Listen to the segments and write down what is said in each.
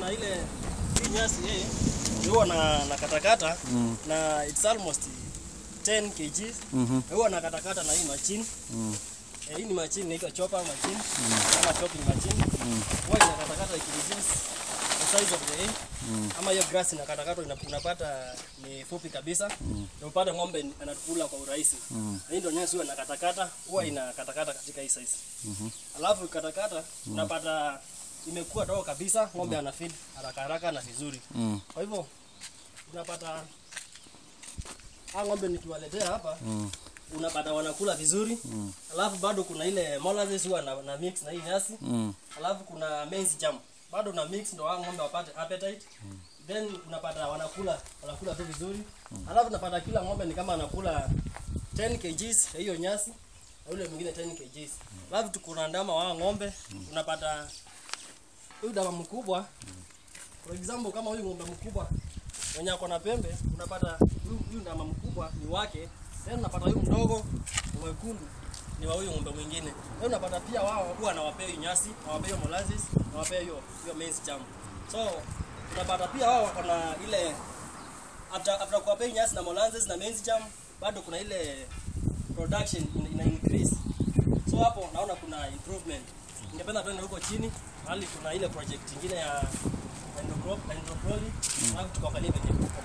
na ile hii nyasi hii huwa na na katakata Mm. na it's almost 10 kg. Mhm. Huwa na katakata na hii machine. Mm. Eh, hii ni machine inaitwa chopper machine ama chopping machine. Huwa inakatakata ikireduce the size of the hay. Ama hiyo grass inakatakatwa ina- unapata ni fupi kabisa. Na upate ng'ombe anakula kwa urahisi. Mm. Na hii ndio nyasi huwa inakatakata, huwa inakatakata katika hii size. Alafu katakata unapata imekuwa dogo kabisa, ng'ombe ana feed haraka haraka na vizuri. Mm. Kwa hivyo unapata hao ng'ombe nikiwaletea hapa Mm. unapata wanakula vizuri Mm. alafu bado kuna ile molasses huwa na, na mix na hii nyasi Mm. alafu kuna maize jam bado na mix ndo hao ng'ombe wapate appetite then unapata wanakula wanakula tu vizuri alafu unapata kila ng'ombe ni kama anakula 10 kgs ya hiyo nyasi na yule mwingine 10 kgs alafu tuko na ndama wa hao ng'ombe unapata huyu ndama mkubwa for example kama huyu ng'ombe mkubwa mwenye ako na pembe unapata huyu huyu ndama mkubwa ni wake then unapata huyu mdogo mwekundu ni wa huyu ng'ombe mwingine then unapata pia wao huwa anawapea hiyo nyasi nawapea hiyo molasses nawapea hiyo hiyo maize jam so unapata pia wao wako na ile after after kuwapea hii nyasi na molasses na maize jam bado kuna ile production ina, ina increase so hapo naona kuna improvement ningependa tuende huko chini hali kuna ile project ingine ya hydrocrop- hydroponic alafu tukaangalia venye kuko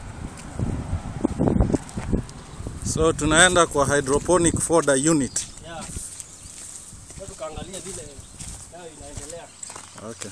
So tunaenda kwa hydroponic fodder unit. yeah so tukaangalia vile nayo inaendelea Okay.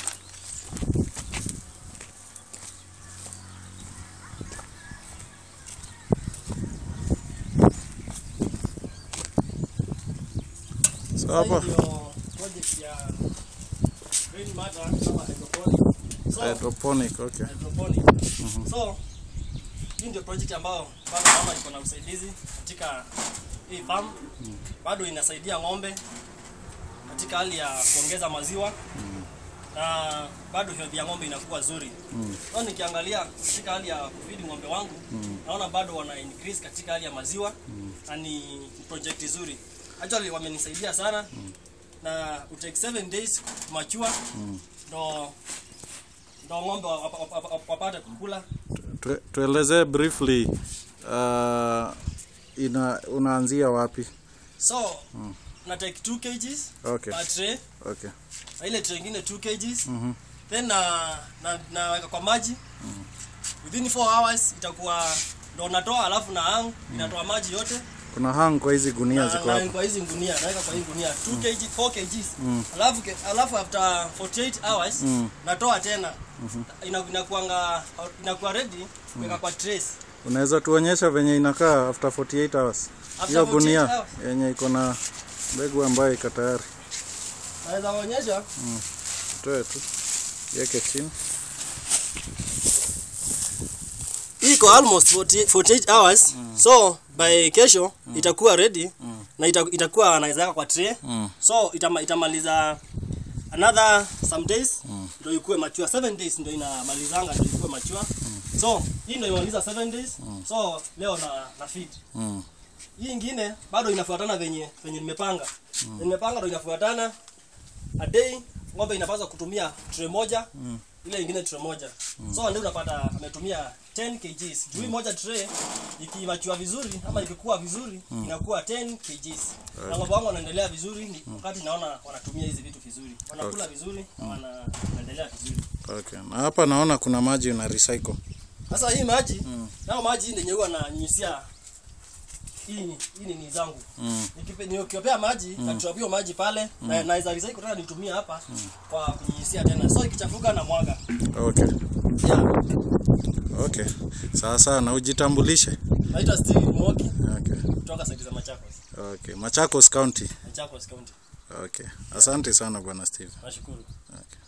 So Sasa hapa hii ndio project ya green matter ama hydroponic so hydroponic, okay. hydroponic. So hii ndio project ambayo bado naona iko na usaidizi katika hii farm. Bado inasaidia ng'ombe katika hali ya kuongeza maziwa na bado health ya ng'ombe inakuwa zuri. So nikiangalia katika hali ya kufidi ng'ombe wangu naona bado wana increase katika hali ya maziwa na ni project nzuri. Actually wamenisaidia sana na it take 7 days mature ndo ndo ng'ombe wa- wa- wa- wa- wapate kukula Tu- Tuelezee briefly uh, ina unaanzia wapi? so na take 2 kgs Okay. per tray Okay. na ile tray ingine 2 kgs then na na naweka kwa maji within 4 hours itakuwa ndo natoa alafu na hang inatoa maji yote Kuna hang kwa hizi gunia na, ziko na hapa. kwa hizi ngunia naweka kwa hii ngunia 2 kg 4 kgs alafu ke- alafu after 48 hours natoa tena ina inakuanga inakuwa ready kuweka kwa trays Unaweza tuonyesha venye inakaa after 48 hours? After Hiyo 48 gunia hours? yenye iko na mbegu ambayo iko tayari. naweza kuonyesha Toe tu. Yeke chini. hii iko almost 40, 48 hours so by kesho itakuwa ready na ita, itakuwa anaweza weka kwa tray Mm. so itama, itamaliza another some days ndio ikuwe mature 7 days ndio inamalizanga ndio ikuwe mature so hii ndio imaliza 7 days so leo na na feed Mm. hii ingine bado inafuatana venye venye nimepanga Venye nimepanga ndio inafuatana a day ng'ombe inapaswa kutumia tray moja ile ingine tray moja so ndio unapata ametumia 10 kgs juu hii moja tray ikimachua vizuri ama ikikuwa vizuri inakuwa 10 kgs na ng'ombe wangu wanaendelea vizuri ni wakati naona wanatumia hizi vitu vizuri wanakula vizuri na wana- wanaendelea vizuri Okay. Na hapa naona kuna maji una recycle. sasa hii maji nao maji hii ndio huwa nanyunyisia hii hii ni zangu Mm. Nikipe- nikiopea maji na hiyo maji pale na naweza recycle tena nitumie hapa kwa kunyunyisia tena so ikichafuka na mwaga Okay. yeah. Okay. Sawa sawa na ujitambulishe. naitwa Steve Mwoki Okay. kutoka side za Machakos Okay. Machakos County. Machakos County Okay. Asante sana bwana Steve. nashukuru Okay.